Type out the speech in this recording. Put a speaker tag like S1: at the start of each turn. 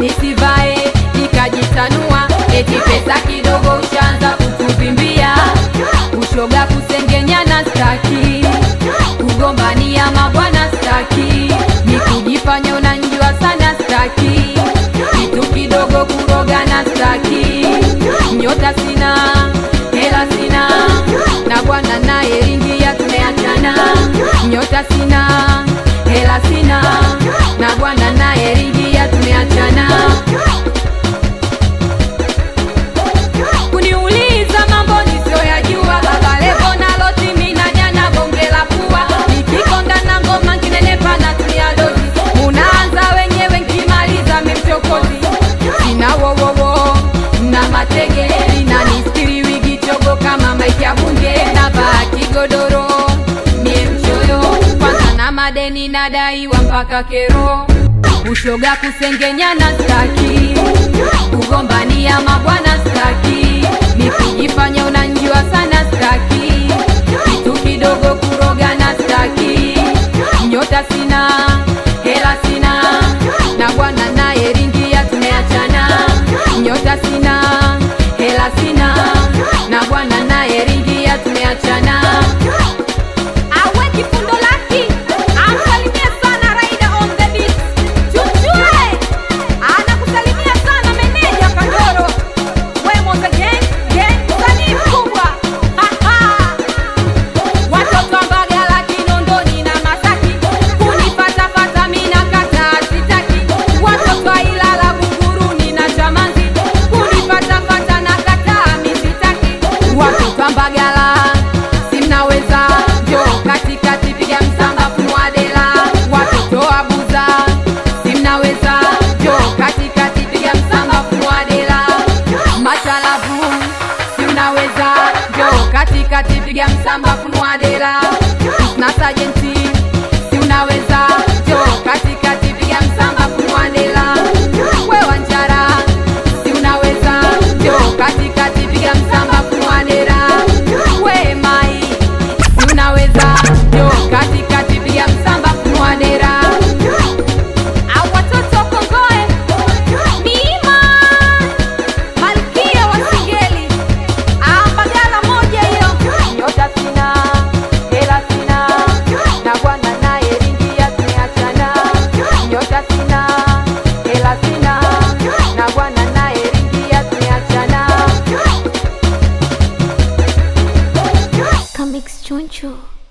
S1: nisivae nikajitanua, eti pesa kidogo ushaanza kutuvimbia, ushoga kusengenyana staki, kugombania mabwana staki, ni kujifanya unanjua sana staki, kitu kidogo kurogana staki, nyota sina hela sina, na bwana naye ringia tumeachana, nyota sina hela sina, na bwana naye ringia tumeachana. kuniuliza mambo nisioyajua baba levo nalo timi na jana bonge la pua nikikonga na ngoma nkinenepa na tumia dozi munaanza wenyewe nkimaliza memchokozi sina wowowo na matege linanistiri wigi chogo kama maiki ya bunge na vaa kigodoro mie mchoyo kwanza na madeni nadaiwa mpaka kero ushoga kusengenyana staki kugombania mabwana staki nikijifanya unanjua sana staki kitu kidogo kurogana staki nyota sina hela sina na bwana naye ringia tumeachana nyota sina hela sina na bwana naye ringia tumeachana awe kifundo laki amsalimia sana raida on the beat chuchue anakusalimia sana meneja kandoro wemoza gang gang msanii mkubwa Haha. watoto wa mbagala kinondoni na masaki kunifatafata mina kata sitaki watoto wa ilala buguruni na chamanzi kunifatafata na kata misitaki watoto wa mbagala simnaweza njo katikati piga msamba funwadela watoto wa buza simnaweza njo katikati piga msamba funwadela machalavu simnaweza njo katikati piga msamba funwadela na sajenti si unaweza njo katikati piga msamba funwadela wewa njara si unaweza njo katikati piga msamba funwadela we mai si unaweza njo katikati piga msamba funwadela au watoto wa kongoe miima malkia wa singeli ambagala moja hiyo nyota sina hela sina na bwana naye ringia tumeachana nyota sina hela sina na bwana naye ringia tumeachana
S2: Comics Choncho.